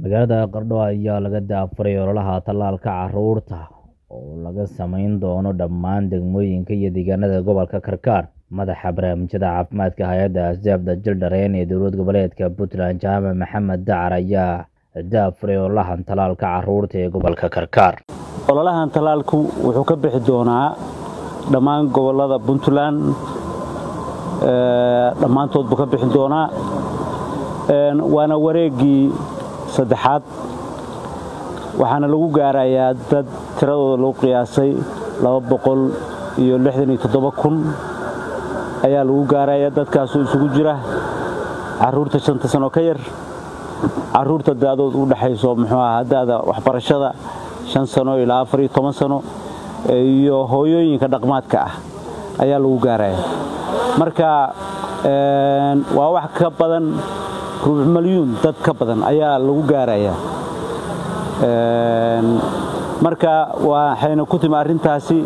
magaalada qardho ayaa laga daafuray ololaha tallaalka carruurta oo laga samayn doono dhammaan degmooyinka iyo deegaanada gobolka karkaar madaxa barnaamijyada caafimaadka hay-adda asdaafda jildhareen ee dowlad goboleedka puntland jaamac maxamed dacar ayaa daafuray ololahan tallaalka carruurta ee gobolka karkaar ololahan tallaalku wuxuu ka bixi doonaa dhammaan gobolada puntland dhammaantood buu ka bixi doonaa waana wareeggii saddexaad waxaana lagu gaarayaa dad tiradooda lagu qiyaasay laba boqol iyo lixdan iyo toddoba kun ayaa lagu gaarayaa dadkaasoo isugu jira carruurta shanta sano ka yar carruurta da'dood u dhexayso muxuu ahaa da'da waxbarashada shan sano ilaa afar iyo toban sano iyo hooyooyinka dhaqmaadka ah ayaa lagu gaaraya marka waa wax ka badan rubuc malyuun dad ka badan ayaa lagu gaaraya marka waxayna ku timi arrintaasi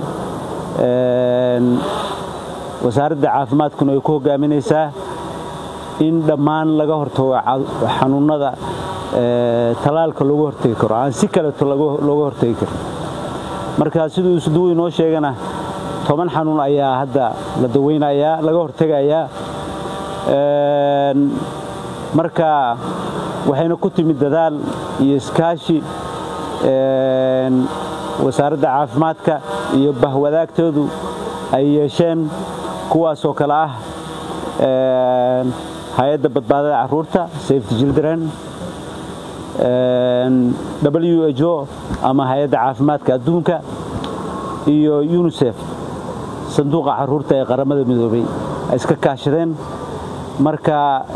wasaaradda caafimaadkuna ay ku hogaaminaysaa in dhammaan laga hortago xanuunnada tallaalka looga hortegi karo aan si kaleeto looga hortegi karin marka siduu isduwu inoo sheegana toban xanuun ayaa hadda la daweynayaa laga hortegayaa marka waxayna ku timid dadaal iyo iskaashi wasaaradda caafimaadka iyo bahwadaagtoodu ay yeesheen kuwaasoo kale ah hay-adda badbaadada carruurta safety children w h o ama hay-adda caafimaadka adduunka iyo unisef sanduuqa carruurta ee qaramada midoobay ay iska kaashadeen marka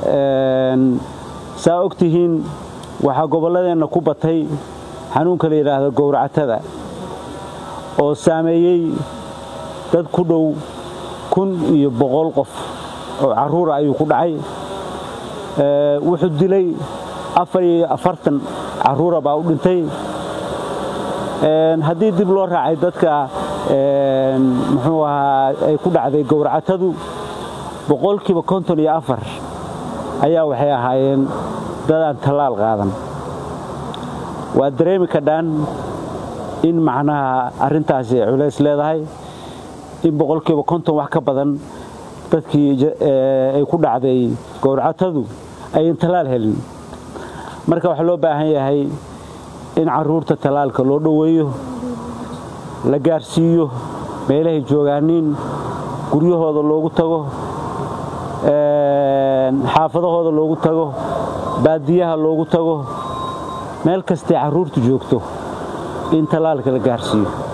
saa og tihiin waxaa gobolladeenna ku batay xanuunka la yidhaahdo gowracatada oo saameeyey dad ku dhow kun iyo boqol qof oo carruura ayuu ku dhacay wuxuu dilay afar iyo afartan carruura baa u dhintay haddii dib loo raacay dadka muxuu ahaa ay ku dhacday gowracatadu boqolkiiba konton iyo afar ayaa waxay ahaayeen dadaan tallaal qaadan waa dareemi kadhaan in macnaha arrintaasi ay culays leedahay in boqolkiiba konton wax ka badan dadkii ay ku dhacday gowracatadu ayan tallaal helin marka waxaa loo baahan yahay in carruurta tallaalka loo dhoweeyo la gaarsiiyo meelahay joogaaniin guryahooda loogu tago xaafadahooda loogu tago baadiyaha loogu tago meel kastay carruurtu joogto in tallaalka la gaarsiiyo